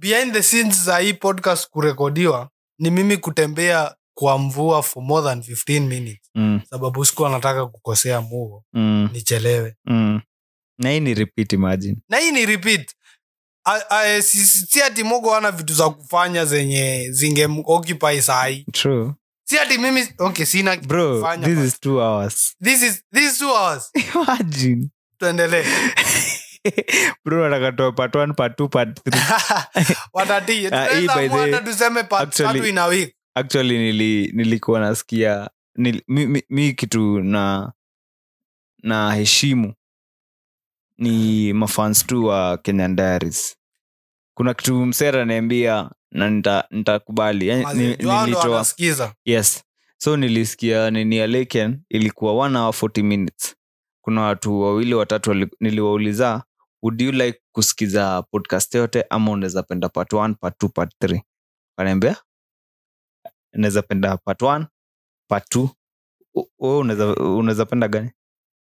behind the scenes za hii podcast kurekodiwa ni mimi kutembea kwa mvua for more than 15 minutes mm, sababu sikuwa nataka kukosea muo mm, nichelewe mm. na hii ni repeat imagine na hii ni repeat A- a- si- si si ati mogo ana vitu za kufanya zenye zingemoccupy sahii true si ati mimi okay sina kitu bro kufanya, this but is two hours this is this is two hours imagine tuendelee bro atakatoa part one part two part three watatii Ah, hii by the tunaweza way, hata tuseme part actually- tatu in a week actually nili, nilikuwa nasikia nil, mi, mi, mi kitu na na heshimu ni mafans tu wa kenyan diaries kuna kitu msera naambia na nita- nitakubali yani, Mazi, ni- juu hao ndo nilitoa wanasikiza yes so nilisikia nini ya leken ilikuwa one hour 40 minutes kuna watu wawili watatu wali- niliwauliza would you like kusikiza podcast yote ama unaweza penda part 1 part 2 part 3 kanaambia unaweza penda part 1 part 2 wewe unaweza unaweza penda gani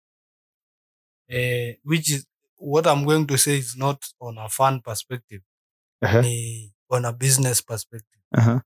eh, which is what i'm going to say is not on a fun perspective ni on a business perspective Aha.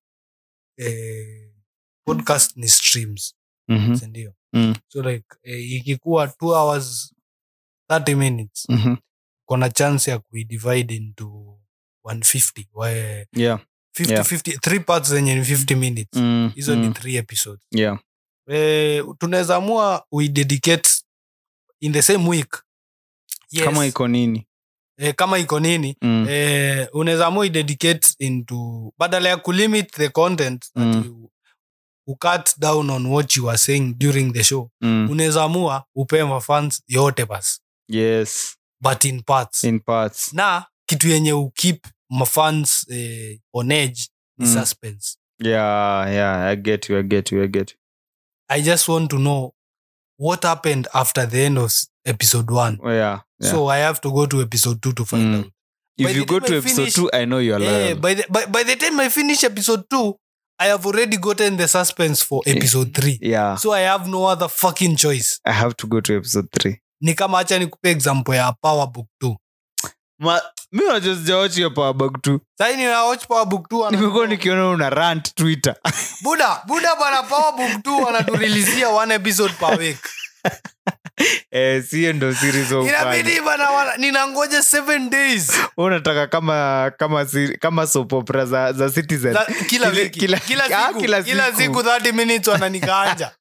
eh, podcast ni streams Mhm. sindio Mm. so like eh, ikikuwa two hours 30 minutes Mhm. kona chance ya kuidivide into 150 wae yeah 50, Yeah. 50, three parts zenye ni 50 minutes Mm, hizo ni mm. three episodes yeah eh, tunaweza amua we dedicate in the same week yes. kama iko nini eh, kama iko nini Mm. eh, unaweza amua dedicate into badala ya kulimit the content Mm. that you, you cut down on what you are saying during the show Mm. unaweza amua upee mafans yote basi yes but in parts in parts na kitu yenye ukip mafans eh, on edge ni Mm. suspense yeah yeah i get you i get you i get you i just want to know what happened after the end of s- episode one oh, yeah, yeah. so i have to go to episode two to find Mm. out if by you the go time to I episode finish- 2 i know you're Eh, loyal by, the, by, by the time i finish episode two i have already gotten the suspense for Yeah. episode three yeah so i have no other fucking choice i have to go to episode 3 ni kama hacha nikupe example ya power book 2 Ma, mi unajua sijawachi hiyo powerbank tu sahii nina watch power book 2 ana- nimekuwa nikiona una rant twitter buda buda bana power book 2 wanaturilizia one episode per week eh, sio ndo series of fun. inabidi bana wana- ninangoja seven days Wewe unataka kama kama si- kama soap opera za, za citizen Za- kila Kila- wiki kila- kila ah, siku kila kila siku. siku 30 minutes wananikanja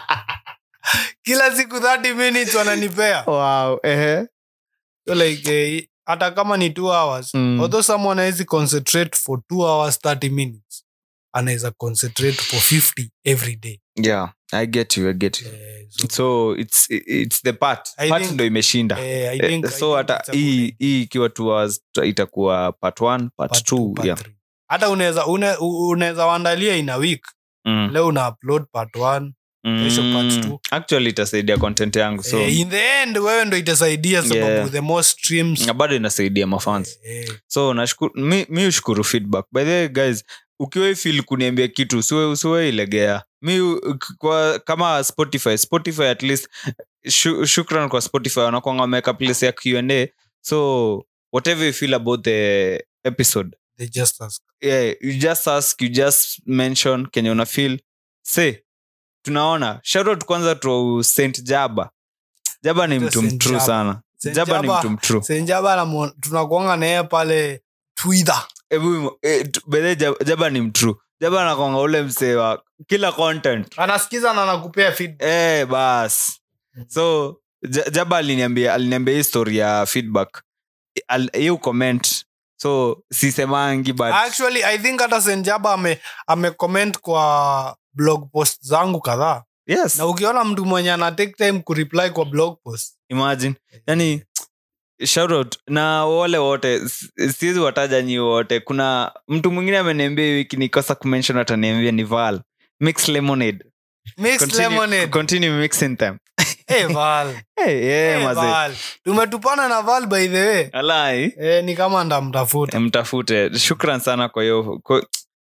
kila siku 30 minutes wananipea wow ehe so like eh, hata kama ni 2 hours Mm. although someone hawezi concentrate for 2 hours 30 minutes anaweza concentrate for 50 every day yeah i get you i get you eh, so, so it's it's the part I part think- ndo imeshinda eh, I Eh, think, I so think hata it's a good hii idea. hii ikiwa two hours ta- itakuwa part one part, Part two, two, part yeah three. hata unaweza une- u- unaweza waandalia in a week mm. leo una upload part one kesho part Mm. two. actually itasaidia content yangu so eh, in the end wewe ndo itasaidia sababu Yeah. the more streams na bado inasaidia mafans eh, so nashukuru mi, mi ushukuru feedback by the way guys ukiwa feel kuniambia kitu usiwe usiwe ilegea mi u- kwa, kama spotify spotify at least shu, shukran kwa spotify wanakwanga wameweka place ya qa so whatever you feel about the episode they just ask yeah, you just ask you just mention kenye una feel say tunaona shoutout kwanza to st jaba jaba ni To mtu Saint mtrue Jaba. sana Saint jaba ni Jaba- mtu mtrue senjaba namuona- tunakuanga naye pale twitter Ebu, eh, tu- by the way, jaba, jaba ni mtrue jaba anakwanga ule msee wa kila content anasikiza na anakupea feedback eh bas so Ja- jaba aliniambia aliniambia hii story ya feedback Al- hiyo comment so sisemangi but actually i think hata senjaba ame amecomment kwa blog post zangu kadhaa yes na ukiona mtu mwenye ana take time kureply kwa blog post imagine yani shoutout na wale wote s- siwezi wataja nyi wote kuna mtu mwingine ameniambia hii wiki nikosa kumention ataniambia ni val mix lemonade mixed continue, lemonade continue mixing them hey, val hey, yeah, hey, mazee. val tumetupana na val by the way alai eh, ni kama ndamtafuta mtafute shukran sana kwa hiyo kwa,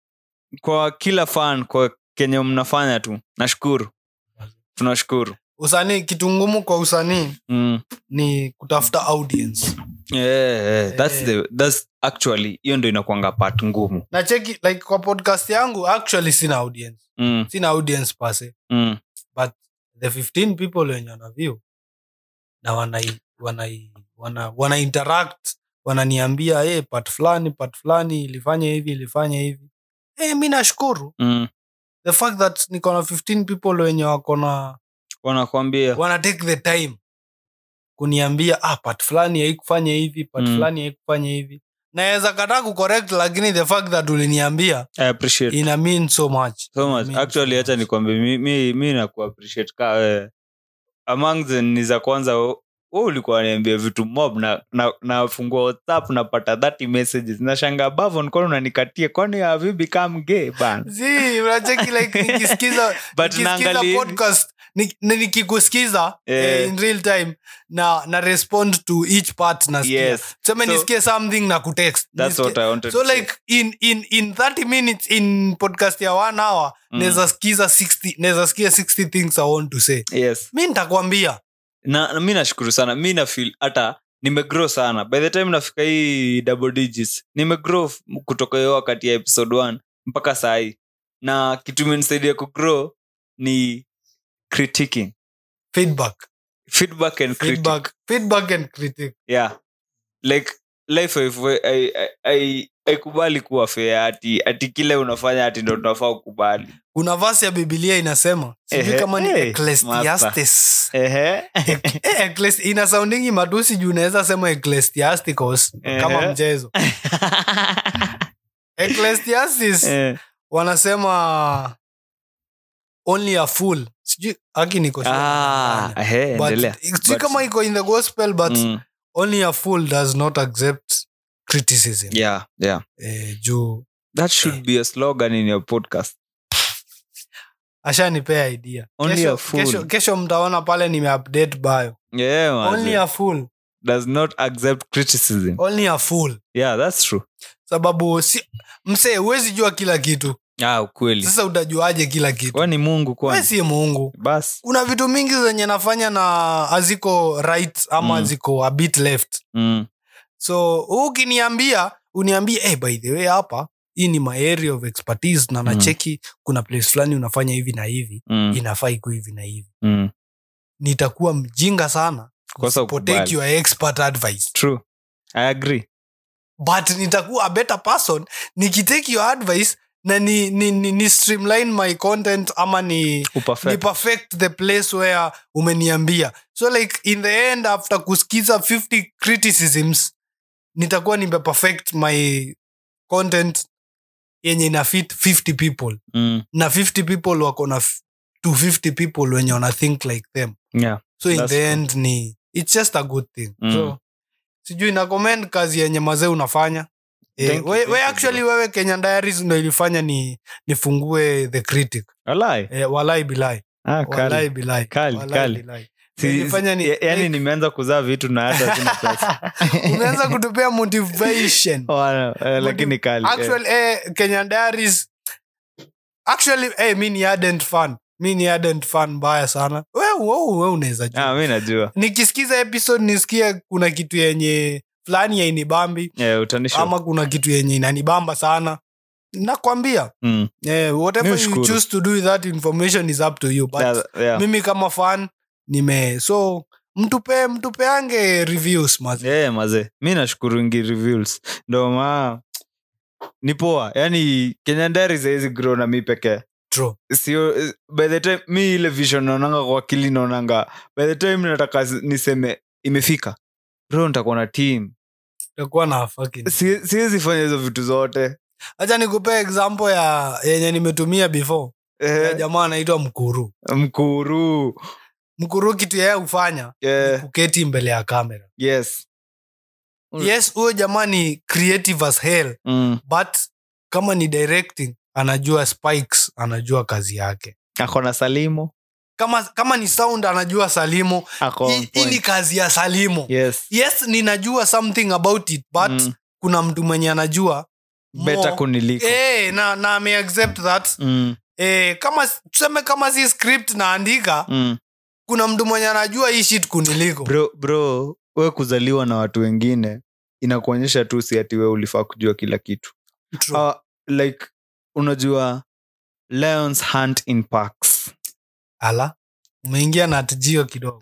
kwa kila fan kwa kenye mnafanya tu nashukuru tunashukuru usanii kitu ngumu kwa usanii mm. ni kutafuta audience yeah, yeah. That's Eh. the, that's actually hiyo ndo inakwanga part ngumu na cheki like kwa podcast yangu actually sina audience mm, sina audience pase mm, but the 15 people wenye wana view na wanai wanai wana, wana interact wananiambia hey, part fulani part fulani ilifanya hivi ilifanya hivi hey, mi nashukuru mm. the fact that niko na 15 people wenye wako na wanakwambia wana take the time kuniambia ah, part fulani haikufanya hivi part Mm. fulani haikufanya hivi naweza kataa kucorrect lakini the fact that uliniambia I appreciate ina mean so much so Ina much mean actually so hacha much. nikwambie mi, mi, mi naku appreciate ka wewe among the ni za kwanza we we ulikuwa niambia vitu mob na na nafungua whatsapp napata 30 messages nashanga bavon kwani unanikatia kwani have you become gay ban Zii, unacheki like nikisikiza But nikisikiza naangalia hivi. podcast ni- ni- nikikusikiza Eh. eh, in real time na na respond to each part nasikia yes seme So- nisikie something na kutext that's Nisikie- what i wanted so to say. like in, in, in 30 minutes in podcast ya one hour Mm. naweza sikiza 60 naweza sikia 60 things i want to say yes mi nitakwambia na, na mi nashukuru sana mi nafil hata nimegrow sana by the time nafika hii double digits nimegrow f- kutoka hiyo wakati ya episode 1 mpaka sahii na kitu imenisaidia kugrow ni critiquing feedback feedback and critic feedback feedback and critic yeah like life haifai- hai- hai- hai- haikubali kuwa fea ati ati kile unafanya ati ndo tunafaa ukubali kuna vasi ya bibilia inasema sijui Ehe, kama ni hey, ecclesiastes Ehe. Eh, ecclesi- ina soundingi matusi juu unaweza sema ecclesiasticos kama Ehe. mchezo ecclesiastes Eh. wanasema only a fool sijui haki niko sure Ah, nimedanganya. ehe, But endelea. sijui But- kama iko in the gospel but Mm, only a fool does not accept criticism yeah, yeah. eh, juu that should be a slogan in your podcast ashanipea idea Only kesho, a fool. kesho, kesho mtaona pale nimeupdate bio yeah man. only a fool does not accept criticism only a fool yeah that's true sababu si, msee huwezi jua kila kitu ah ukweli sasa utajuaje kila kitu kwani mungu we kwani si mungu bas kuna vitu mingi zenye nafanya na haziko right ama Mm. ziko a bit left mm. so huu ukiniambia uniambie hey, by the way hapa hii ni my area of expertise na nacheki kuna place fulani unafanya hivi na hivi Mm. inafaa iko hivi na hivi Mm. nitakuwa mjinga sana Kosa usipotake ukubali. your expert advice true i agree but nitakuwa a better person nikitake your advice na ni, ni, ni, ni streamline my content ama ni ni uperfect perfect the place where umeniambia so like in the end after kusikiza 50 criticisms nitakuwa nimeperfect my content yenye ina fit 50 people mm. na 50 people wako na f- 250 people wenye wana think like them yeah so in That's the true. end ni it's just a good thing Mm. so sijui na comment kazi yenye mazee unafanya Eh, Thank you, we, thank we you, actually bro. wewe kenya diaries ndo ilifanya ni nifungue the critic alai eh, walai bilai ah, walai kali. bilai Kali, walai kali. bilai Si- Nilifanya ni- ya- yani like- nimeanza kuzaa vitu na hata sina pesa umeanza kutupea motivation Wana- eh, lakini kali eh. actually eh, kenya diaries actually eh, mi ni ardent fan mi ni ardent fan mbaya sana we, we, we unaweza jua ah, mi najua nikisikiza episode nisikie kuna kitu yenye fulani yainibambi yeah, utanisho ama kuna kitu yenye inanibamba sana nakwambia mm. eh, whatever you Nishukuru. choose to do with that information is up to you but yeah, yeah. mimi kama fan nime so mtupe mtupeange reviews mazi yeah, maze mi nashukuru reviews ndo maa ni poa yani kenya dari sahizi grow na mi pekee True. sio eh, by the time mi ile vision naonanga kwa akili naonanga by the time nataka s- niseme imefika bro nitakuwa na team takuwa na fucking Si- siwezi fanya hizo vitu zote hacha nikupea example ya yenye nimetumia before ya eh, jamaa anaitwa mkuru mkuru mkuru kitu yeye hufanya eh, kuketi mbele ya kamera yes Mm. yes huyo jamaa ni creative as hell mm. but kama ni directing anajua spikes anajua kazi yake ako na salimo kama kama ni sound anajua salimo ako on Hii- hii ni point. kazi ya salimo yes yes ninajua something about it but Mm. kuna mtu mwenye anajua better more. kuniliko Eh, na, na ame accept that mm. eh, kama tuseme kama si script naandika mm. kuna mtu mwenye anajua hii shit kuniliko bro bro we kuzaliwa na watu wengine inakuonyesha tu si ati we ulifaa kujua kila kitu True. uh, like unajua lions hunt in parks ala umeingia na tijio kidogo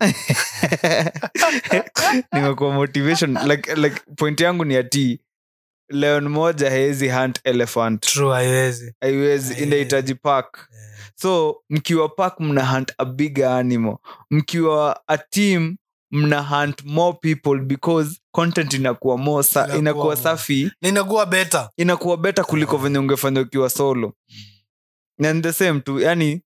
nimekuwa motivation like, like point yangu ni ati leon moja haezi hunt elephant True, haiwezi haiwezi Haiwezi. inahitaji park Eh, so mkiwa park mna hunt a bigger animal mkiwa a team mna hunt more people because content inakuwa more sa, Inakuwa inakuwa more. safi na inakuwa beta inakuwa beta kuliko Yeah. venye ungefanya ukiwa solo and the same tu yani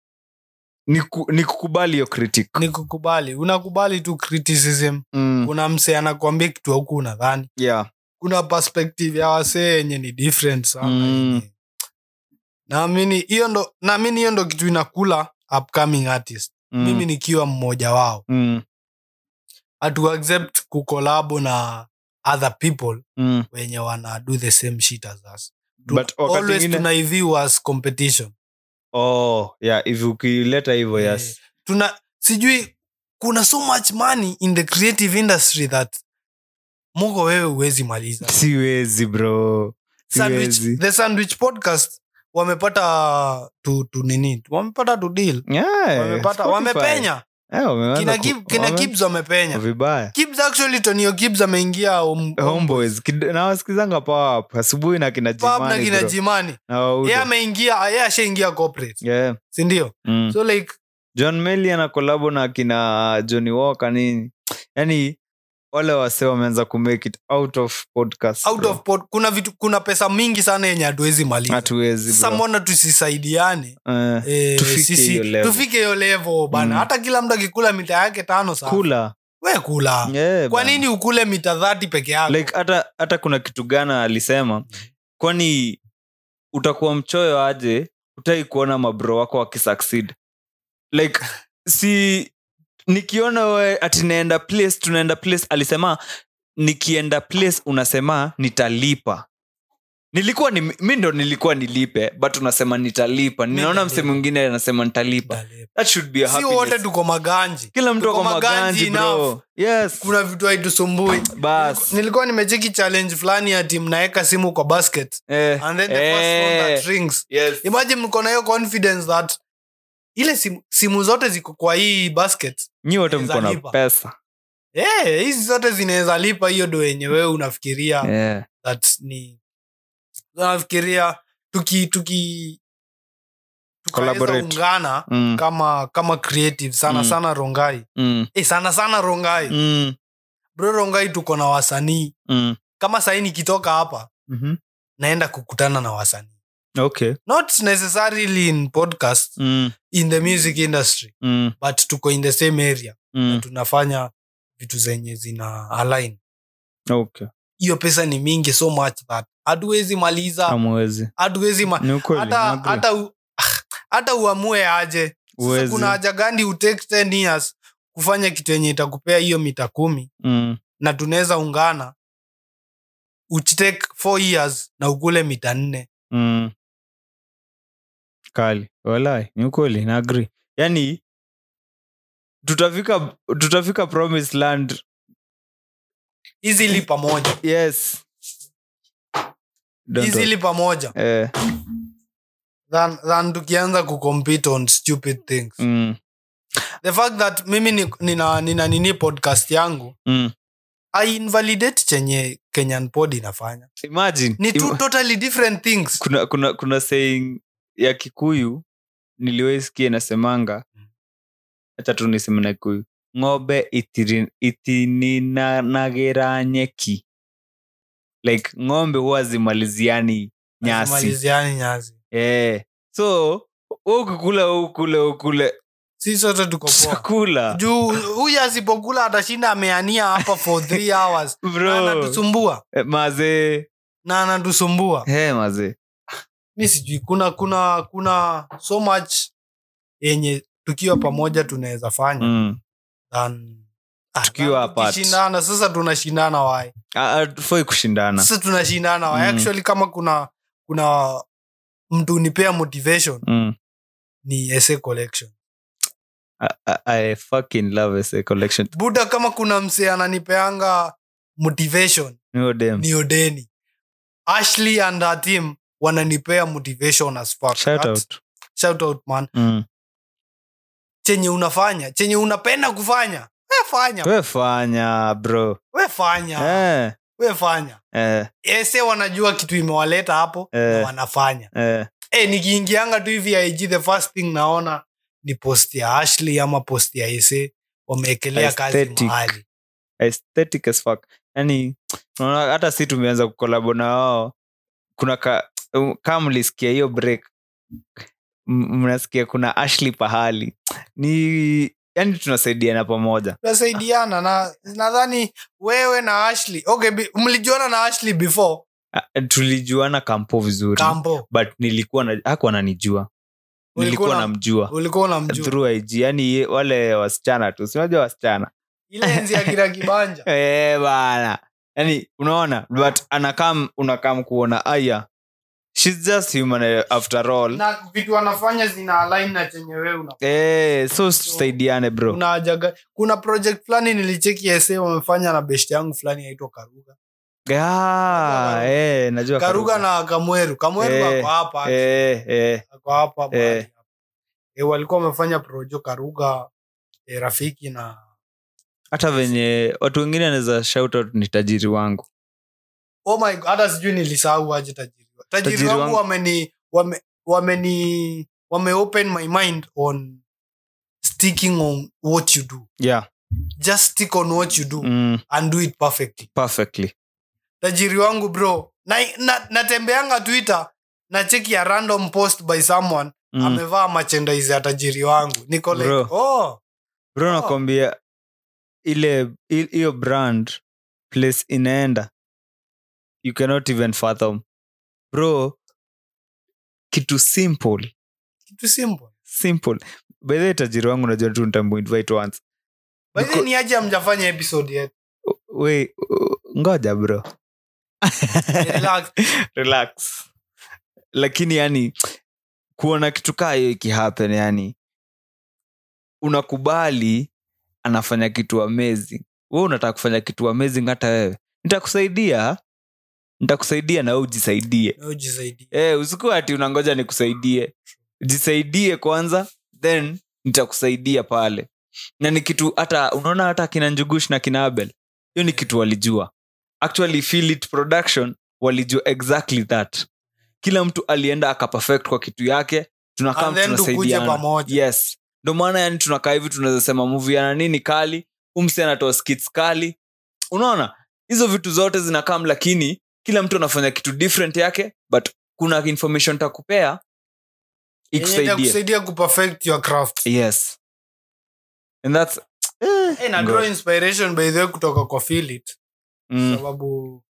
ni, ku, ni kukubali hiyo critic ni kukubali unakubali tu criticism mm, kuna msee anakuambia kitu auku unadhani yeah kuna perspective ya wasee yenye ni different sana Mm. yenye- naamini hiyo ndo naamini hiyo ndo kitu inakula upcoming artist mm, mimi nikiwa mmoja wao mm, hatu accept kukolabo na other people mm. wenye wana do the same shit as us Tu- But wakati always ingine- tunaiview as competition oh yeah if ukileta hivyo Eh, yes tuna sijui kuna so much money in the creative industry that muko wewe huwezi maliza siwezi bro sandwich, siwezi the sandwich podcast wamepata tu, tu nini wamepata tu deal yeah, wamepata Spotify. wamepenya Eh, wameanza kina, ku- Gib, kina wame- Gibbs wamepenya vibaya Gibbs actually tonio Gibbs ameingia home- homeboys Kid- nawasikizanga pawap asubuhi na kina pub na Jimani, kina bro. jimani Na Waudo. ye ameingia ye ashaingia corporate Yeah. sindio Mm. so like john meli ana kolabo na kina johnny walker nini yani wale wase wameanza kumake it out of podcast out bro. of pod, kuna vitu kuna pesa mingi sana yenye hatuwezi maliza hatuwezi bro. samona tusisaidiane Eh, eh, Tufike sisi- hiyo level. tufike hiyo level bana Mm. hata kila mtu akikula mita yake tano saa kula we kula Yeah, kwa bana. nini ukule mita dhati peke yako like hata hata kuna kitu gana alisema kwani utakuwa mchoyo aje utai kuona mabro wako wakisucceed like si nikiona we ati naenda place tunaenda place alisema nikienda place unasema nitalipa nilikuwa ni, mi ndo nilikuwa nilipe but unasema nitalipa ninaona mse nitalipa. mwingine anasema nitalipa that should be a si wote happiness. tuko maganji kila mtu tuko ako maganji maganji bro yes kuna vitu haitusumbui bas nilikuwa nimecheki challenge fulani ati mnaweka simu kwa basket eh, and then the first one eh, that rings yes. imagine mko na hiyo confidence that ile simu, simu zote ziko kwa hii basket nyi wote Inaweza mko na lipa. pesa Eh, hizi zote zinaweza lipa hiyo do yenye wewe unafikiria yeah. that ni unafikiria tuki tuki tukaweza Collaborate. ungana mm. kama kama creative sana Mm. sana rongai Mm. eh, sana sana rongai Mm. bro rongai tuko na wasanii Mm. kama sahii nikitoka hapa Mhm. naenda kukutana na wasanii okay not necessarily in podcast mm. in the music industry Mm. but tuko in the same area na Mm. tunafanya vitu zenye zina align okay hiyo pesa ni mingi so much that hatuwezi maliza amwezi hatuwezi ma- ni ukweli hata naagri. hata u- hata uamue aje sasa Huwezi. kuna haja gani utake 10 years kufanya kitu yenye itakupea hiyo mita kumi mm. na tunaweza ungana uchitake 4 years na ukule mita nne Mm. kali walai ni ukweli naagri yani tutafika tutafika promise land easily pamoja yes Don't easily pamoja worry. eh, than, than tukianza kucompete on stupid things mm. the fact that mimi ni- nina, nina nini podcast yangu Mm. i invalidate chenye kenyan pod inafanya imagine ni two Ima- totally different things kuna kuna kuna saying ya kikuyu niliwaisikia inasemanga hacha tu niseme na kikuyu ng'ombe itiri- itininanagira nyeki like ng'ombe huwa zimaliziani nyasi Maliziani nyasi eh. so we ukikula we ukule we ukule si sote tuko poa chakula juu huyu asipokula atashinda ameania hapa for three hours na bro anatusumbua Eh, mazee na anatusumbua hey, mazee mi sijui kuna kuna kuna so much yenye tukiwa pamoja tunaweza fanya mm. than ah, Tukiwa than apart. tukishindana sasa tunashindana wae Ah, ah, tufai kushindana sasa tunashindana wae Mm. actually kama kuna kuna mtu unipea motivation mm. ni essay collection I, I, I fucking love essay collection buda kama kuna msee ananipeanga motivation Huyo dem. ni odeni ashley and her team wananipea motivation as fuck. Shout That's- out. shout out man Mm. chenye unafanya chenye unapenda kufanya we fanya we fanya bro we fanya eh, we fanya eh, ese wanajua kitu imewaleta hapo Eh. na wanafanya eh. e, nikiingianga tu hivi IG the first thing naona ni post ya ashley ama post ya ese wameekelea kazi Aesthetic. mahali aesthetic as fuck yani unaona hata si tumeanza kukolabo na wao kuna ka, kama mlisikia hiyo break m- mnasikia kuna ashley pahali ni yani tunasaidiana pamoja tunasaidiana na nadhani wewe na ashley okay bi- mlijuana na ashley before Ah, tulijuana kampo vizuri kampo but nilikuwa na hakuwa nanijua Ulikuwa nilikuwa na- namjua ulikuwa unamjua through ig yani ye- wale wasichana tu sinajua wasichana ile enzi ya kila kibanja Eh, bana yani unaona but anakam unakam kuona aya shes just human eh, after all na vitu wanafanya zina align na chenye wewe una eh, so tusaidiane bro kuna haja ga- kuna project fulani nilicheki ese wamefanya na best yangu fulani yaitwa karuga Ah, eh, najua karuga na kamweru kamweru Eh, ako hapa eh, eh, ako hapa mahali eh. hapa. eh, walikuwa wamefanya projo karuga eh, rafiki na hata venye watu wengine anaweza shout out ni tajiri wangu oh my God, hata sijui nilisahau aje tajiri wa- tajiri Tajiri wangu wangu. wameni wame, wameni wame open my mind on sticking on what you do yeah just stick on what you do mm, and do it perfectly perfectly tajiri wangu bro na, na, natembeanga twitter na cheki ya random post by someone mm. amevaa merchandise ya tajiri wangu niko like, Bro. oh, bro Oh. nakwambia ile i- hiyo brand place inaenda you cannot even fathom bro kitu simple kitu simple simple by the way, tajiri wangu najua tu nitamuinvite once By the way, Niko- ni aje amjafanya episode yetu we uh, ngoja bro Relax. relax lakini yani kuona kitu kaa hiyo ikihappen yani unakubali anafanya kitu amazing we unataka kufanya kitu amazing hata wewe nitakusaidia nitakusaidia na we ujisaidie Na ujisaidie. e, usikuwa ati unangoja nikusaidie jisaidie kwanza then nitakusaidia pale na ni kitu hata unaona hata kina njugush na kina abel hiyo ni kitu walijua actually feel it production walijua exactly that kila mtu alienda akaperfect kwa kitu yake tunakaa And then tukuje tunasaidiana pamoja yes ndo maana yani tunakaa hivi tunaweza sema movie yana nini kali umsi anatoa skits kali unaona hizo vitu zote zinakam lakini kila mtu anafanya kitu different yake but kuna information takupea Yenye ikusaidie itakusaidia kuperfect your craft yes and that's hey, na draw inspiration by the way kutoka kwa feel it mm, sababu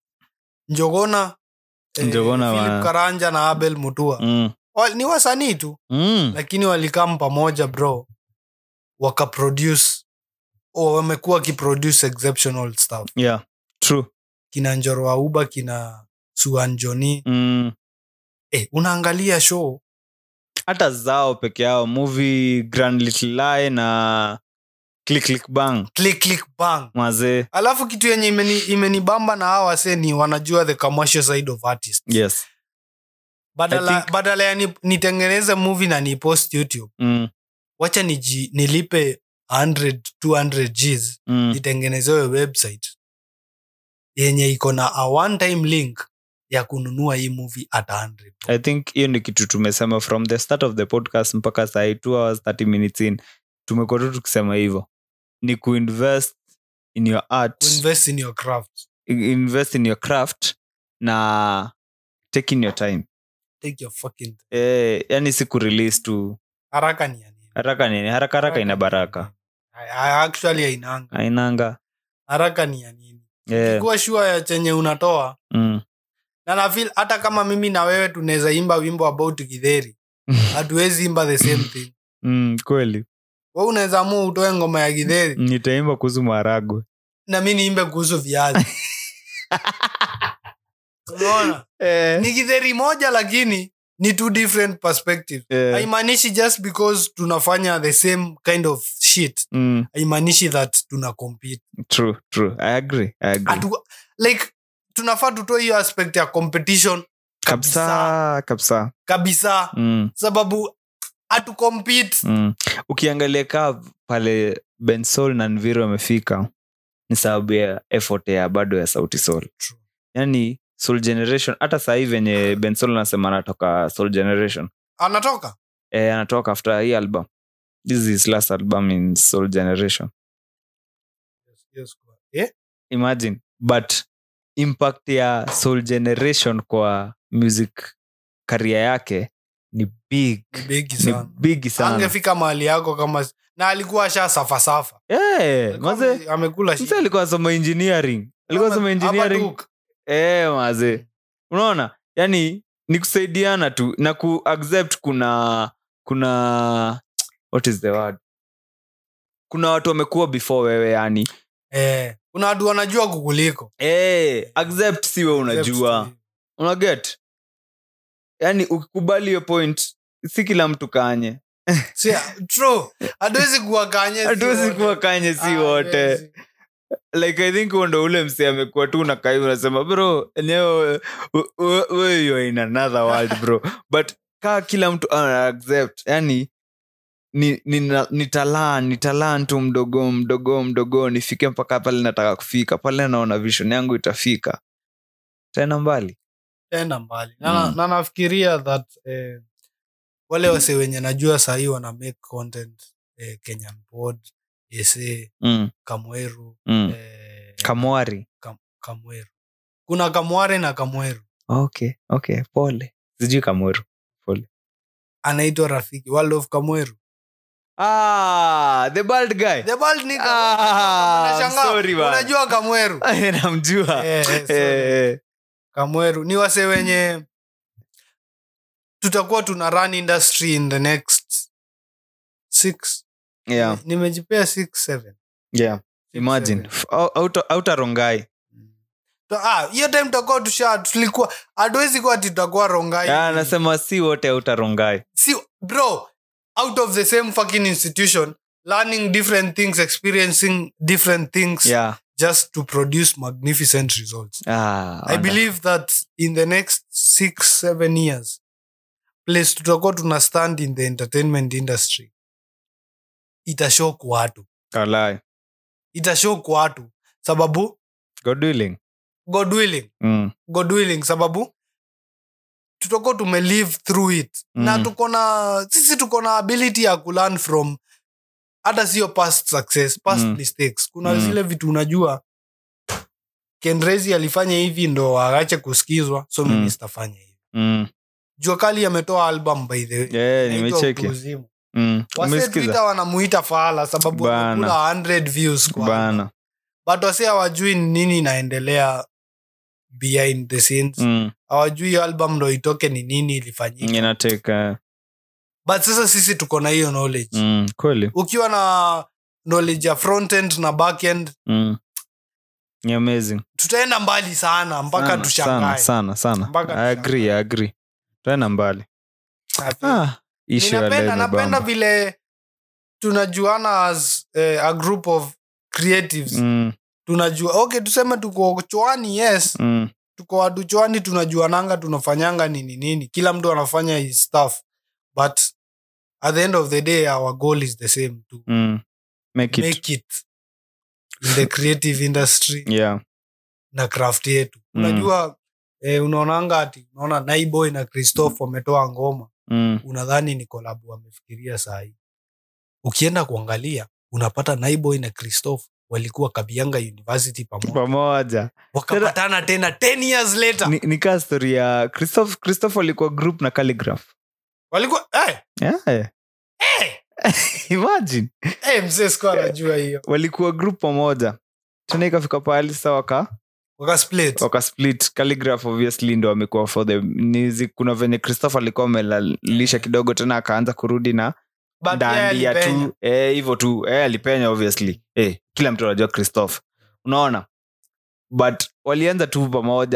njogona eh, Njogona Philip wa- karanja na abel mutua mm, Wa- ni wasanii tu mm, lakini walikam pamoja bro wakaproduce oh, wamekuwa wakiproduce exceptional stuff yeah true kina njoro wa uba kina suanjoni mm. eh, unaangalia show hata zao peke yao movie grand little lie na click click bang click click bang mazee alafu kitu yenye imeni- imenibamba na hawa wase ni wanajua the commercial side of artist yes badala, I think- badala ya ni, nitengeneze movie na nipost youtube mm, wacha niji, nilipe 100 200 gs mm. nitengenezewe website yenye iko na a one time link ya kununua hii movie at 100 i think hiyo ni kitu tumesema from the start of the podcast mpaka sahii two hours 30 minutes in tumekuwa tu tukisema hivyo ni kuinvest in your art to invest in your craft invest in your craft na taking your time take your fucking eh, yani si kurelease tu haraka ni ya nini haraka nini haraka haraka ina baraka I- I- actually ainanga ainanga haraka ni ya nini eh, kuwa shua ya chenye unatoa mm. na nafil hata kama mimi na wewe tunaweza imba wimbo about githeri hatuwezi imba the same thing mm, kweli we unaweza amua utoe ngoma ya githeri nitaimba kuhusu maharagwe na mi niimbe kuhusu viazi unaona eh, ni githeri moja lakini ni two different perspectives Eh, haimaanishi just because tunafanya the same kind of shit mm, haimaanishi that tuna compete true true i agree i agree Atu, like tunafaa tutoe hiyo aspect ya competition kabisa kabisa kabisa mm, sababu hatu compete mm. ukiangalia kaa pale bensol na nviro amefika ni sababu ya effort ya bado ya sauti sol True. yani soul generation hata sahii venye bensol anasema anatoka soul generation anatoka eh, anatoka after hii album this is his last album in soul generation Eh? imagine but impact ya soul generation kwa music karia yake ni big Ni bigi ni sana big sana angefika mahali yako kama na alikuwa asha safasafa Eh, maze amekula mse alikuwa asoma engineering alikuwa asoma engineering eh, maze unaona yani ni kusaidiana tu na ku accept kuna kuna what is the word kuna watu wamekuwa before wewe yani eh, kuna watu wanajua kukuliko eh, accept siwe unajua unaget yani ukikubali hiyo point si kila mtu kanye Si- true hatuwezi kuwa kanye si hatuwezi wote. kuwa kanye si Ah, wote hatuwezi. like i think huo ndo ule mse amekuwa tu nakai unasema bro enyewe weyo in another world bro but kaa kila mtu ana accept yani ni, ni, na- ni talaa ni talaa tu mdogo mdogo mdogo nifike mpaka pale nataka kufika pale naona vision yangu itafika tena mbali tena mbali na, Mm. na nafikiria that eh, wale wase wenye najua sahii wana make content eh, kenyan pod ese mm, kamweru mm. eh, kamwari kamweru kuna kamware na kamweru okay okay pole sijui kamweru anaitwa rafiki world of kamweru ah, the bald guy the bald nigga. Ah, Unashangaa, sorry, man. unajua kamweru namjua Eh, eh, Eh, sorry. eh. kamweru ni wase wenye tutakuwa tuna run industry in the next six yeah nimejipea six seven yeah Six, imagine seven. F- au- auta- autarongai To- ah, hiyo time tutakuwa tusha tulikuwa hatuwezi kuwa ati tutakuwa rongai Ah, anasema si wote autarongai si bro out of the same fucking institution learning different things experiencing different things yeah just to produce magnificent results ah, i believe that in the next six seven years place tutakuwa tuna stand in the entertainment industry itashok watu Walai. itashok watu sababu god willing god willing mm. god willing sababu tutakuwa tumelive through it Mm. na tuko na sisi tuko na ability ya kulearn from hata sio past success past Mm. mistakes kuna Mm. zile vitu unajua kenrezi alifanya hivi ndo aache kusikizwa so Mm. mimi sitafanya hivi Mm. jua kali ametoa album by the way Yeah, Inaitwa nimecheki Utu Uzima. mm. Wasee umesikiza Twitter wanamuita faala sababu Bana. amekula 100 views kwa album. bana but wase hawajui ni nini inaendelea behind the scenes mm. hawajui hiyo album ndo itoke ni nini ilifanyika inateka but sasa sisi tuko na hiyo knowledge mm. kweli ukiwa na knowledge ya front end na back end mm. ni amazing tutaenda mbali sana mpaka sana, sana tushangae sana sana Mpaka I agree, I agree tena mbali ah, issue ya ninapenda leo napenda imebamba. vile tunajuana as eh, a group of creatives mm. tunajua okay tuseme tuko chwani yes Mm. tuko watu chwani tunajuananga tunafanyanga nini nini kila mtu anafanya his stuff but at the end of the day our goal is the same to Mm. make it make it in the creative industry yeah na craft yetu Mm. unajua eh, unaonanga ati unaona naiboy na christoph wametoa ngoma mm. unadhani ni kolabu wamefikiria sahii ukienda kuangalia unapata naiboy na christoph walikuwa kabianga university pamoja pamoja wakapatana tena 10 years later ni, ni kaa story ya christoph christoph alikuwa group na calligraph walikuwa eh, yeah. eh, imagine eh, mzee sikuwa anajua hiyo walikuwa group pamoja tena ikafika pahali sasa waka wakasplit wakasplit calligraph obviously ndo amekuwa for the nizi kuna venye christoph alikuwa amelalisha kidogo tena akaanza kurudi na But yeye dandia alipenya. tu eh, hivyo tu eh, alipenya obviously eh, kila mtu anajua christoph unaona but walianza tu pamoja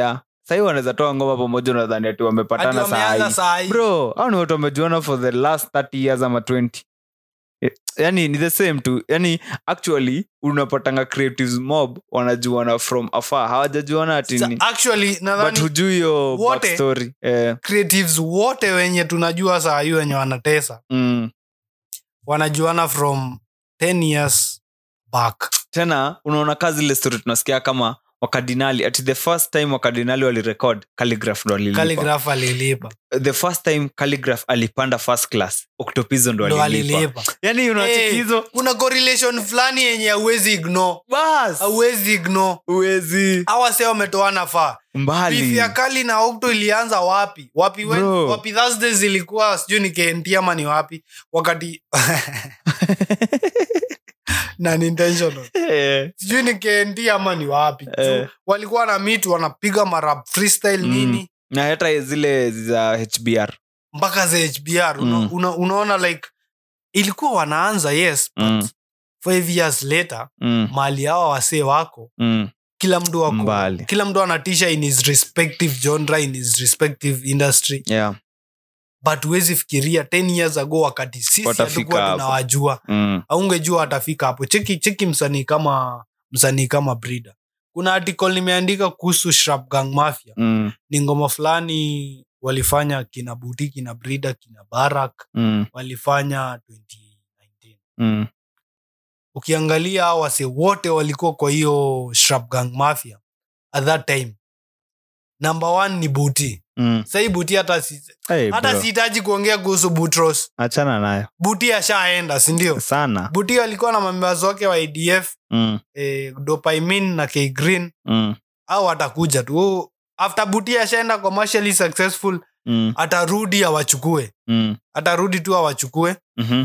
sahii wanaweza toa ngoma pamoja unadhani ati Ati wamepatana wameanza saa saa hii. bro au ni watu wamejuana for the last 30 years ama 20 Eh, yani ni the same tu yani actually unapatanga creatives mob wanajuana from afar hawajajuana ati Sa- ni actually but nadhani hujui hiyo wote- backstory eh, creatives wote wenye tunajua saa hii wenye wanatesa mm. wanajuana from 10 years back tena unaona kazi ile story tunasikia kama wakardinali ati the first time wakardinali walirecord calligraph ndo alilipa Calligraph alilipa the first time calligraph alipanda first class octopizo ndo ndo alilipa alilipa yani unacheki Eh, hizo kuna correlation fulani yenye hauwezi ignore bas hauwezi ignore uwezi hawa se wametoana faa beef mbali ya kali na okto ilianza wapi wapi when, Bro. wapi thursday zilikuwa sijui ni KNT ama ni wapi wakati na ni intentional Eh, sijui ni KNT ama ni wapi Eh. Juu walikuwa na mitu wanapiga marap freestyle Mm. nini na hata zile za hbr mpaka za hbr una, Mm. una, unaona like ilikuwa wanaanza yes but Mm. five years later mm, mali hawa wasee wako mm, kila mtu wako Mbali. kila mtu anatisha in his respective genre in his respective industry yeah, but huwezi fikiria 10 years ago wakati sisi Watafika hatukuwa hapo. tunawajua mm, aungejua atafika hapo cheki cheki msanii kama msanii kama brida kuna article nimeandika kuhusu Shrap Gang Mafia mm, ni ngoma fulani walifanya kina buti kina brida kina barak mm, walifanya 2019 mm, ukiangalia hao wase wote walikuwa kwa hiyo Shrap Gang Mafia at that time number one ni buti mm. sahii buti hata si, Hey, hata bro, sihitaji kuongea kuhusu butros achana nayo buti ashaenda sindio sana buti alikuwa na members wake wa adf mm, eh, dopaimin na k green mm, au atakuja tu Oh, after buti ashaenda commercially successful mm, atarudi awachukue mm, atarudi tu awachukue mhm.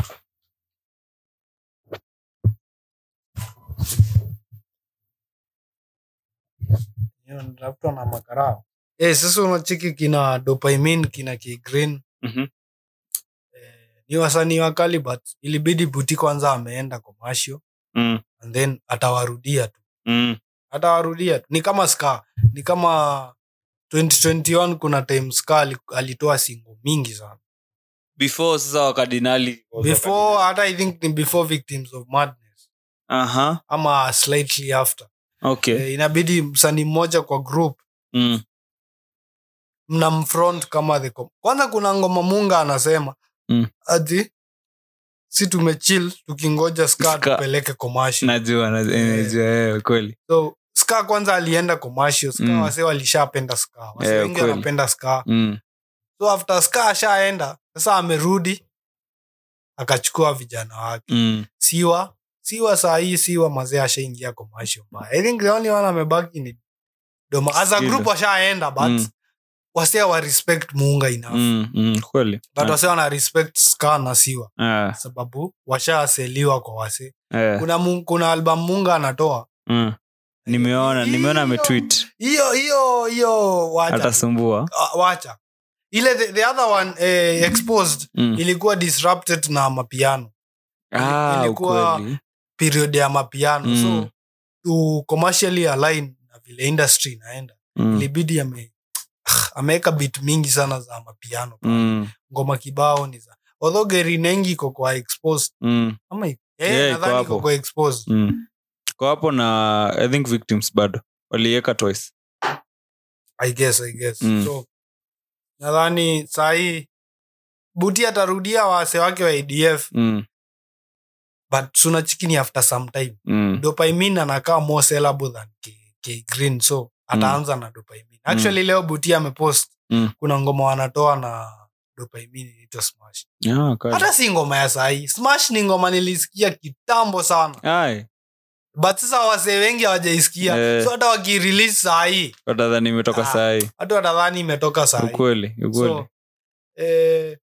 Natafuta na makarao eh, sasa unacheki kina dopaimin kina k green Mhm. eh, ni wasanii wakali but ilibidi buti kwanza ameenda commercial Mm, and then atawarudia tu mm, atawarudia tu ni kama ska ni kama 2021 kuna time ska ali- alitoa singo mingi sana before sasa wakardinali before hata i think ni before victims of madness aha ama slightly after okay eh, inabidi msanii mmoja kwa group mm, mna mfront kama the com- kwanza kuna ngoma munga anasema Mm. ati si tumechill tukingoja ska Ska. tupeleke commercial najua na- eh, najua eh, kweli so ska kwanza alienda commercial ska Mm. wase walishapenda ska wase Eh, wengi kweli. wanapenda ska mm, so after ska ashaenda sasa amerudi akachukua vijana wake mm, siwa siwa saa hii siwa mazee ashaingia commercial mbaya i think the only one amebaki ni doma as a Skido. group washaenda but Mm. wasee wa respect muunga enough mm, mm, kweli but wasee wana respect ska na siwa Ah, sababu washaseliwa kwa wasee eh, kuna, mu- kuna album munga anatoa mm. nimeona nimeona ametweet hiyo hiyo hiyo wacha atasumbua Ah, wacha ile the, the other one eh, exposed mm. ilikuwa disrupted na mapiano ah, ilikuwa- ukweli period ya mapiano Mm. so to commercially align na vile industry inaenda mm. ilibidi ame ameweka bit mingi sana za mapiano Mm. ngoma kibao ni za although geri nengi iko kwa exposed Mm. ama iko- Yeah, eh, iko nadhani iko hapo. kwa exposed Mm. kwa hapo na i think victims bado waliweka twice i guess i guess Mm. so nadhani sahii buti atarudia wase wake wa adf mm. but suna chikini after some time Mm. dopaimin anakaa more sellable than K, K green so ataanza na dopaimin actually leo buti amepost Mm. kuna ngoma wanatoa na dopaimin inaitwa smash Ah, kali. hata si ngoma ya sahii smash ni ngoma nilisikia kitambo sana Ai, but sasa wasee wengi hawajaisikia Eh. so hata wakirelease sahii watadhani imetoka Ah. sahii hata watadhani imetoka sahii ukweli ukweli so eh,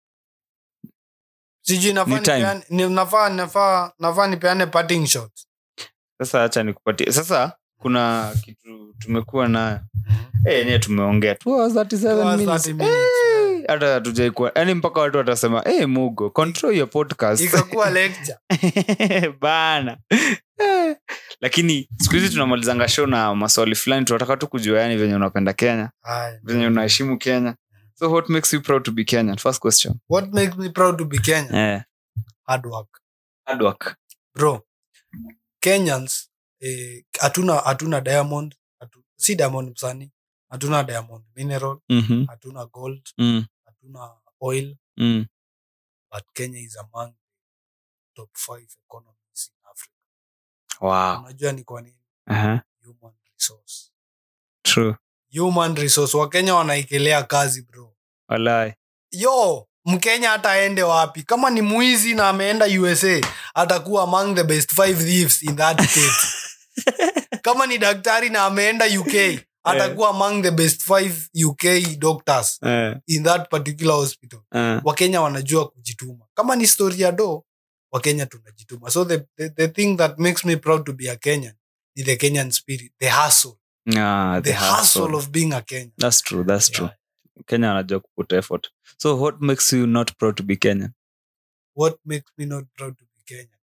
sijui nafaa Ni time. nipeane- ni- nafaa nafaa nafaa nipeane parting shot sasa hacha nikupatie sasa kuna kitu tumekuwa nayo Eh, yenyewe tumeongea Two hours, 37 Two hours, minutes. 30 minutes, Eh, hata hatujaikuwa yani mpaka watu watasema hey, mugo control your podcast ikakuwa lecture bana Eh, lakini siku hizi tunamalizanga show na maswali fulani tunataka tu kujua yani venye unapenda kenya Haya. venye unaheshimu kenya so what makes you proud to be kenyan first question what makes me proud to be Kenyan eh, hard work hard work bro Kenyans eh, hatuna hatuna diamond hatu, si diamond msani hatuna diamond mineral Mhm. hatuna gold Mm, hatuna oil mm. but Kenya is among top five economies in Africa wow unajua ni kwa nini uh-huh. human resource true human resource wakenya wanaikelea kazi bro walai yo mkenya hata aende wapi kama ni mwizi na ameenda usa atakuwa among the best five thieves in that state kama ni daktari na ameenda uk atakuwa among the best five uk doctors eh, in that particular hospital eh. wakenya wanajua kujituma kama ni story ya do wakenya tunajituma so the, the, the thing that makes me proud to be a kenyan ni the kenyan spirit the hustle Ah, the, the hustle. hustle. of being a kenyan that's true that's true Yeah. kenya anajua kuput effort so what makes you not proud to be kenyan what makes me not proud to be kenyan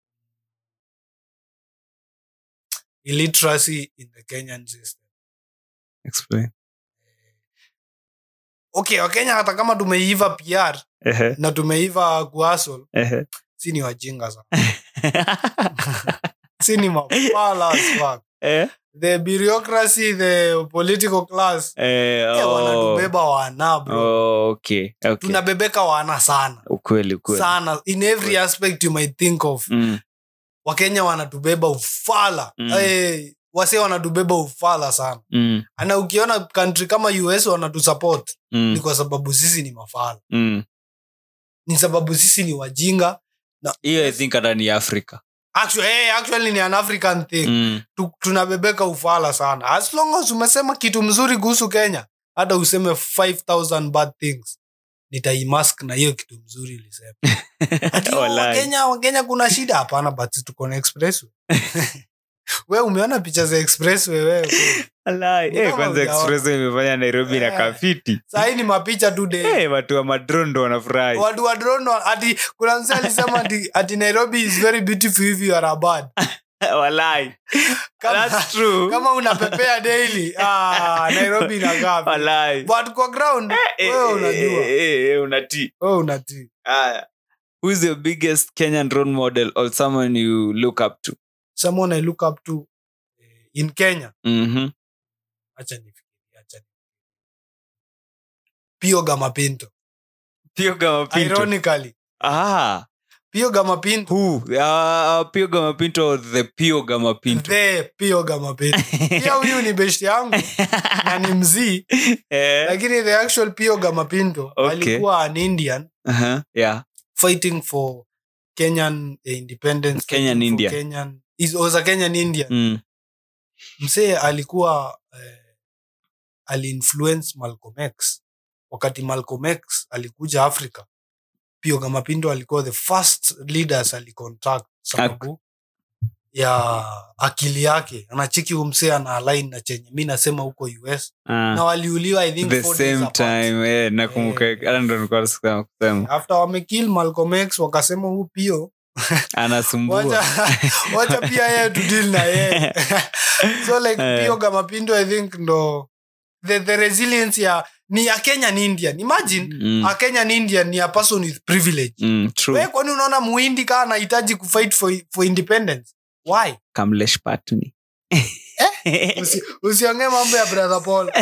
illiteracy in the kenyan system explain okay wakenya hata kama tumeiva pr Ehe, na tumeiva kuhasol ehe. si ni wajinga sana si ni mapala as fuck. Eh, the bureaucracy the political class eh, eh, oh. wanatubeba wana bro Oh, okay, okay. tunabebeka wana sana ukweli ukweli sana in every aspect you might think of Mm, wakenya wanatubeba ufala Mm. hey, wase wanatubeba ufala sana mm, na ukiona country kama us wanatusupport mm, ni kwa sababu sisi ni mafala mm. ni sababu sisi ni wajinga hiyo i think hata ni africa actually, hey, actually ni an african thing mm. Tu, tunabebeka ufala sana as long as umesema kitu mzuri kuhusu kenya hata useme 5000 bad things nitaimask na hiyo kitu mzuri ilisema Ati, oh, Walai. wakenya wakenya kuna shida hapana but tuko na expressway we umeona picha za expressway wewe Walai. Ni Eh, kama kwanza hujaona. express imefanya nairobi na Eh. kafiti sahii ni mapicha tu day Eh, watu wa madrondo wanafurahi watu wa drone wa- ati kuna mse alisema ati, ati nairobi is very beautiful if you are a bird walai kama, that's true kama unapepea daily ah, nairobi inagaa vile. walai but kwa ground Eh, wewe eh, unajua eh, eh, eh, unatii wewe unatii Aya. who is your biggest kenyan role model or someone you look up to someone i look up to eh, in kenya Mhm. acha nifikirie acha nifikirie. pio gamapinto Pio Gamapinto. ironically Ah, pio gamapinto who? Uh, Pio Gamapinto or the Pio Gamapinto? the pio gamapinto pia huyu ni beshti yangu na ni mzii Eh, lakini the actual pio gamapinto Okay. alikuwa an indian uh-huh, yeah. fighting for kenyan eh, independence Kenyan fighting for India. kenyan, is, was a kenyan indian Mm. msee alikuwa eh, aliinfluence malcolm x wakati malcolm x alikuja africa pio gamapindo alikuwa the first leaders alicontact sababu ya akili yake anachiki umsee ana align na chenye mi nasema huko us Ah, na waliuliwa i think the four days same apart. time eh, nakumbuka Eh. hata ndo nilikuwa nasema kusema after wamekill malcolm x wakasema huu pio anasumbua wacha wacha pia yeye tudil na yeye so like Eh. pio gamapindo i think ndo the, the resilience ya ni a kenyan indian imagine Mm, a kenyan indian ni a person with privilege mm, true. we kwani unaona muhindi kaa anahitaji kufight for, for independence why Kamlesh Patni. Usi- usiongee mambo ya brother paul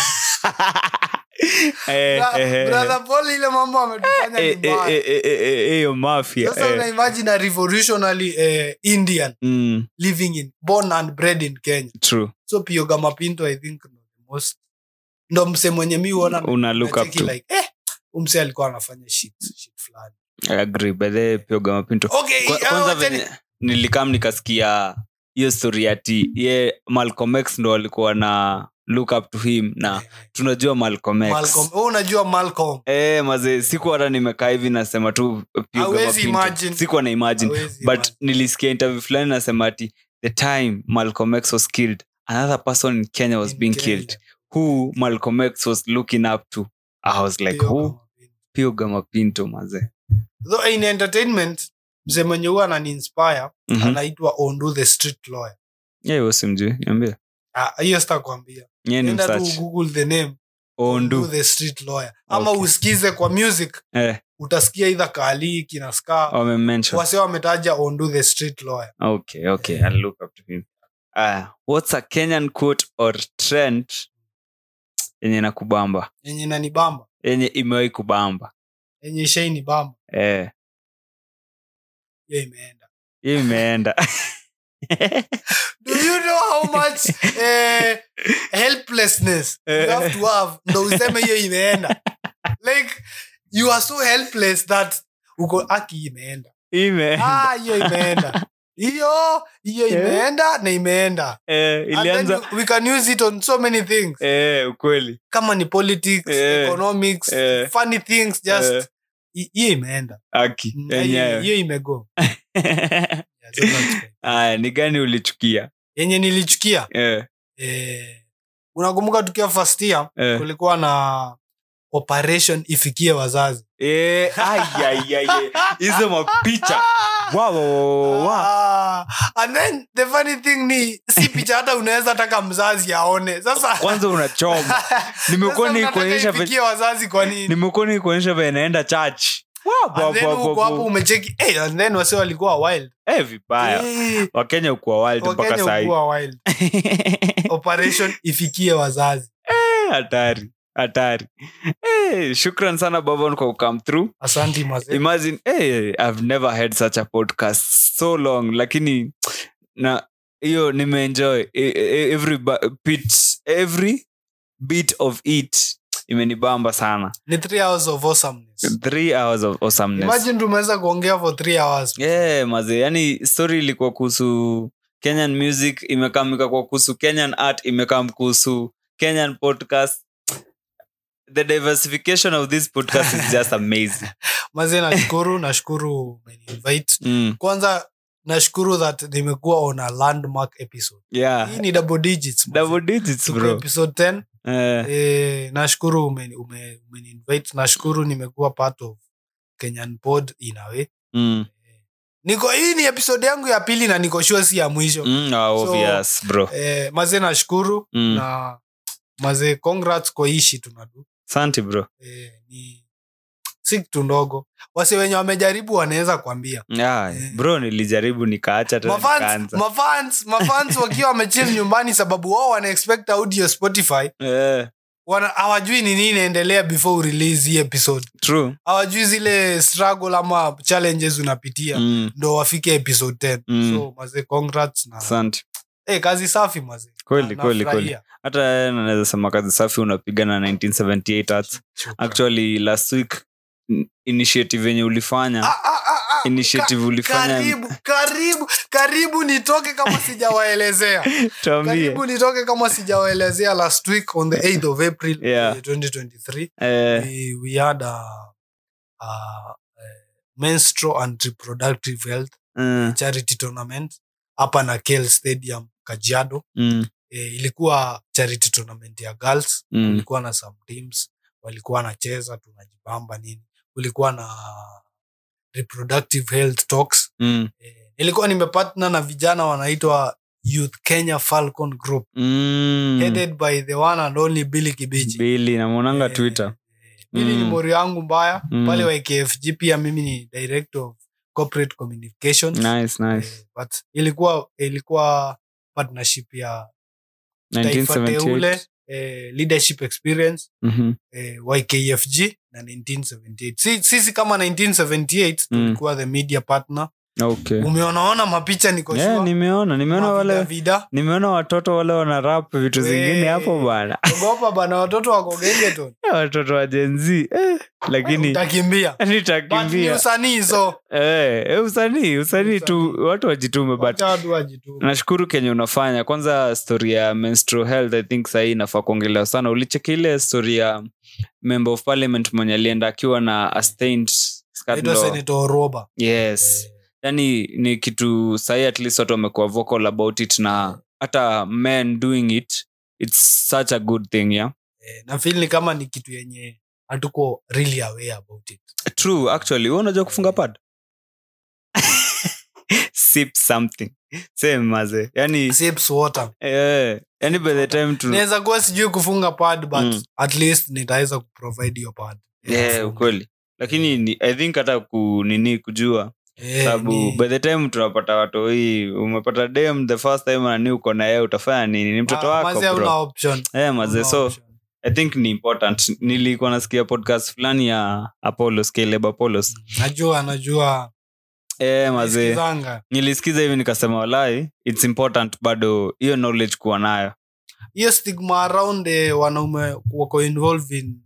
Eh, Bra- eh, eh. brother paul ile mambo ametufanya Eh, ni eh, mbaya eh, eh, eh, eh, hiyo mafia sasa eh. unaimagine a revolutionary eh, indian Mm, living in born and bred in kenya true so pio gamapinto i think ndo the most ndo mse mwenye mi uona una look up nacheki to like eh umse alikuwa anafanya shit shit fulani I agree by the way, Pio Gamapinto okay Kwa- ah, kwanza wacha ni- venye nilikam nikasikia hiyo story ati ye malcolm x ndo alikuwa na look up to him na tunajua malcolm x Malcolm wewe unajua Malcolm Eh, mazee siku hata nimekaa hivi nasema tu Pio Hawezi Gamapinto. imagine. sikuwa na imagine Hawezi but imagine. nilisikia interview fulani nasema ati the time malcolm x was killed another person in kenya was In being Kenya. killed who malcolm x was looking up to i was like Pio who Gamapinto. pio gamapinto mazee Though in entertainment mzee mwenye huwa ananiinspire Mhm. anaitwa ondu the street lawyer Yeah, huyo simjui niambie Ah, hiyo sitakwambia Yeye ni enda tu msearch. google the name ondu the street lawyer ama Okay. usikize kwa music eh, utasikia idha kali kina ska wamemention wase wametaja ondu the street lawyer okay okay I'll look up to him uh, what's a kenyan quote or trend yenye nakubamba yenye nanibamba yenye imewahi kubamba yenye shaini bamba eh, hiyo imeenda hiyo imeenda do you know how much eh, helplessness you have to have ndo useme hiyo imeenda like you are so helpless that uko aki imeenda imeenda ah hiyo imeenda hiyo hiyo Yeah. imeenda na imeenda eh, And then ilianza you- we can use it on so many things eh, ukweli kama ni politics Eh. economics Eh. funny things just Eh. hi- hiyo imeenda aki Mm, hiyo yenyewe hiyo imego Yeah, so that's fine. aya ni gani ulichukia yenye nilichukia eh, eh, unakumbuka tukiwa first year eh. kulikuwa na operation ifikie wazazi Eh, ai, ai, ai, ai. hizo mapicha Wa, wa, wa, wa, wa. Ah, and then the funny thing ni si picha hata unaweza taka mzazi aone sasa kwanza unachoma nimekuwa sasa nikuonyesha unataka ve- ifikie wazazi kwa nini nimekuwa nikuonyesha venye naenda church Wa, wa, and then wa, huko wa, hapo wa. umecheki eh, and then wase walikuwa wild Eh, vibaya Eh, wakenya ukuwa wild mpaka wakenya sahii ukuwa wild operation ifikie wazazi Eh, hatari hatari Eh, shukran sana babon kwa come through asanti mazee imagine eh, i've never had such a podcast so long lakini na hiyo nimeenjoy Eh, eh, every ba- bit every bit of it imenibamba sana ni three hours of awesomeness three hours of awesomeness imagine tumeweza kuongea for three hours yeah, maze yani story ilikuwa kuhusu kenyan music imekamika kwa kuhusu kenyan art imekam kuhusu kenyan podcast the diversification of this podcast is just amazing mazee nashukuru nashukuru umeniinvite mm. kwanza nashukuru that nimekuwa on a landmark episode yeah hii ni double digits mazee. double digits Tuko bro episode 10 eh, eh, nashukuru umeni- ume- umeniinvite nashukuru nimekuwa part of kenyan pod in a way mm. niko hii ni episode yangu ya pili na niko sure si ya mwisho Mm, ah, obvious bro eh, mazee nashukuru Mm. na mazee congrats kwa hii shit tunadu santi bro eh, ni si kitu ndogo wase wenye wamejaribu wanaweza kuambia yeah, Eh. bro nilijaribu nikaacha tena mafans nikaanza mafans mafans wakiwa wamechill nyumbani sababu wao wana expect audio spotify eh, wana hawajui ni nini inaendelea before urelease hii episode true hawajui zile struggle ama challenges unapitia mm. ndo wafike episode 10 Mm. so mazee congrats na santi hey, kazi safi mazee Kweli, Na- kweli, nafurahia. hata yeye naweza sema kazi safi unapiga na 1978 arts Shukran. actually last week n- initiative yenye ulifanya Ah, ah, ah, ah, initiative ka- ulifanya karibu karibu karibu nitoke kama sijawaelezea tuambie karibu nitoke kama sijawaelezea last week on the 8th of april Yeah. eh, 2023 eh, we, we had a, a, a menstrual and reproductive health mm, charity tournament hapa na kel stadium kajiado mm, e, ilikuwa charity tournament ya girls mm, kulikuwa na some teams walikuwa wanacheza tunajibamba nini kulikuwa na reproductive health talks mm, e, nilikuwa nimepatna na vijana wanaitwa youth kenya falcon group mm. headed by the one and only billy kibichi bili namwonanga Eh, twitter eh, Billy ni Mm. mori yangu mbaya Mm. pale wa KFG pia mimi ni director of corporate communications nice nice Eh, but ilikuwa ilikuwa partnership ya taifa 1978 teule eh, leadership experience Mhm. eh, ykfg na 1978 si, sisi kama 1978 Mm. tulikuwa the media partner okay umeonaona mapicha niko yeah, sure. nimeona nimeona Mavida wale vida nimeona watoto wale wana rap vitu zingine Wee. hapo bana ogopa bana watoto wako gengeton Eh, watoto wa jenzi eh, lakini utakimbia But ni nitakimbia usanii so eh, eh, usanii usanii tu Usanii. watu wajitume but Wacha watu wajitume. nashukuru kenye unafanya kwanza story ya menstrual health i think sahii inafaa kuongelewa sana ulicheki ile story ya member of parliament mwenye alienda akiwa na a stained skirt Naitwa law. Senator Oroba. yes Eh, yani ni kitu sahii at least watu wamekuwa vocal about it na hata men doing it its such a good thing yeah eh, na feel ni kama ni kitu yenye hatuko really aware about it true actually wewe unajua kufunga pad sip something same maze yani sips water eh, yani by the time tu naweza kuwa sijui kufunga pad but Mm. at least nitaweza kuprovide hiyo pad yeah, ukweli lakini ni, i think hata ku nini kujua Eh, sababu ni- by the time tunapata watu hii umepata dem the first time nani uko na yeye utafanya nini ni mtoto Ah, wako mazee hauna bro option. eh maze Hauna so option. i think ni important nilikuwa nasikia podcast fulani ya apollos caleb apollos najua najua eh maze Sikizanga. nilisikiza hivi nikasema walai its important bado hiyo knowledge kuwa nayo hiyo stigma around eh, wanaume wako involved in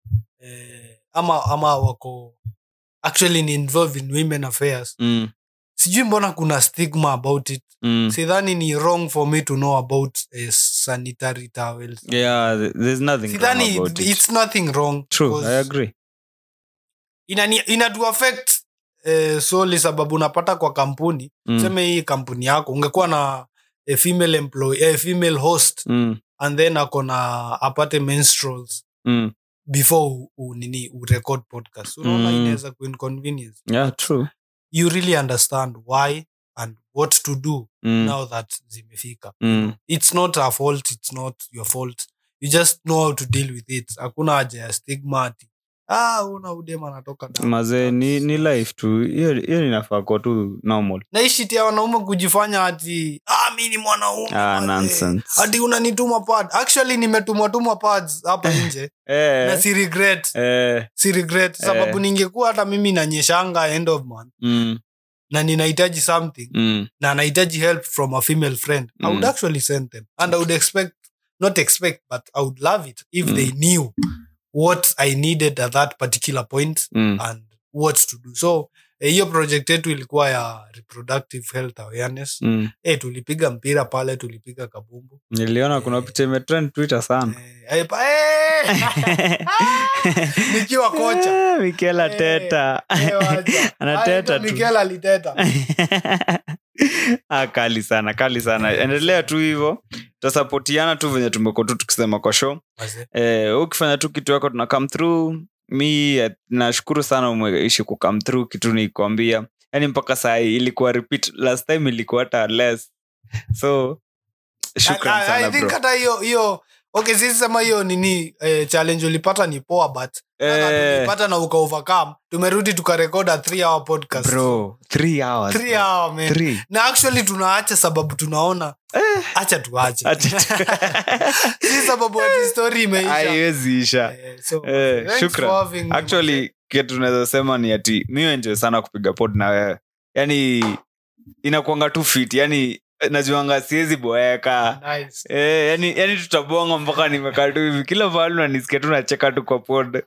eh, ama ama wako actually ni involved in women affairs mm, sijui mbona kuna stigma about it mm. sidhani ni wrong for me to know about eh, sanitary towels yeah th- there's nothing wrong sidhani about it. it's nothing wrong true because i agree inani- inatu affect eh, solely sababu unapata kwa kampuni mm. seme hii kampuni yako ungekuwa na a female employee, a female host Mm, and then ako na apate menstruals mm. before u, u, nini urecord podcast unaona Mm. inaweza kuinconvenience yeah true you really understand why and what to do mm. now that zimefika Mm. it's not a fault it's not your fault you just know how to deal with it hakuna haja ya stigma ati ah una udem anatoka damu." mazee ni, ni That's- life tu hiyo hiyo inafaa kuwa tu normal na hii shit ya wanaume kujifanya ati ah, mi ni mwanaume ah, mazee." nonsense ati unanituma pad actually nimetumwa tumwa pads hapa nje na eh, si regret eh, si regret sababu Eh. ningekuwa hata mimi nanyeshanga end of month mm, na ninahitaji something mm, na anahitaji help from a female friend i would Mm. actually send them and i would expect not expect but i would love it if Mm. they knew what i needed at that particular point mm. and what to do so eh, hiyo project yetu ilikuwa ya reproductive health awareness Mm. eh tulipiga mpira pale tulipiga kabumbu niliona kuna Eh. picha imetrend twitter sana eh, eh, pa- eh! nikiwa kocha Eh, Mikel Arteta. Eh, wacha. Anateta Aitwa tu. Mikel aliteta ah, kali sana kali sana endelea tu hivyo tutasapotiana tu venye tumekuwa tu tukisema kwa show Wazee. eh, wewe ukifanya tu kitu yako tuna come through mi eh, nashukuru sana umeishi ku come through kitu nikwambia yani mpaka saa hii ilikuwa repeat last time ilikuwa hata less so shukran I- I- sana I think bro hata hiyo hiyo okay sisi sema hiyo nini eh, challenge ulipata ni poa but Eh. tulipata na uka overcome tumerudi tukarekod a 3 hour podcast bro three hours 3 bro. hour man Three. na actually tunaacha sababu tunaona acha tuache Acha tu- si sababu ati story imeisha haiwezi isha Eh, so, Eh, thanks shukran. for having me, actually kitu tunaweza sema ni ati mi enjoy sana kupiga pod na wewe yani inakuanga tu fit yani najuanga siwezi boeka man. Nice. Eh, yani, yani tutabonga mpaka nimekaa tu hivi kila mahali nanisikia tu nacheka tu kwa pod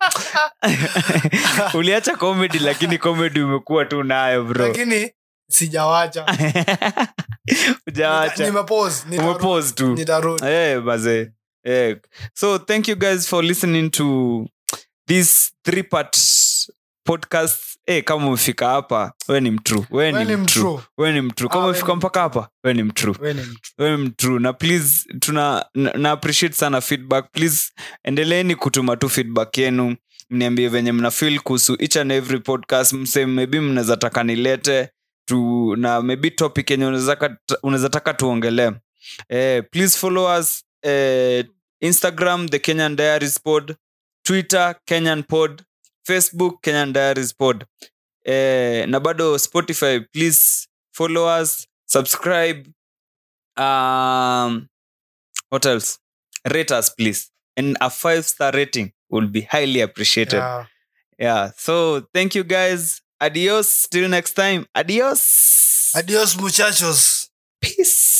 uliacha comedy lakini comedy umekuwa tu nayo bro lakini sijawacha ujawacha nimepose umepose tu nitarudi Eh, baze Eh. so thank you guys for listening to this three part podcast Eh, kama umefika hapa we ni mtru we Wewe ni ni mtru mtrue. we ni mtru Ah, kama we umefika ni mpaka hapa we ni mtru Wewe ni mtu. we ni mtru na please tuna na, na appreciate sana feedback please endeleeni kutuma tu feedback yenu mniambie venye mna feel kuhusu each and every podcast mse maybe mnaweza taka nilete tu na maybe topic yenye unaweza ka- unaweza taka tuongelee eh, please follow us eh, instagram the kenyan diaries pod twitter kenyan pod facebook kenyan diaries pod eh, na bado spotify please follow us subscribe um, what else rate us please and a five star rating will be highly appreciated Yeah. yeah so thank you guys adios till next time adios adios muchachos peace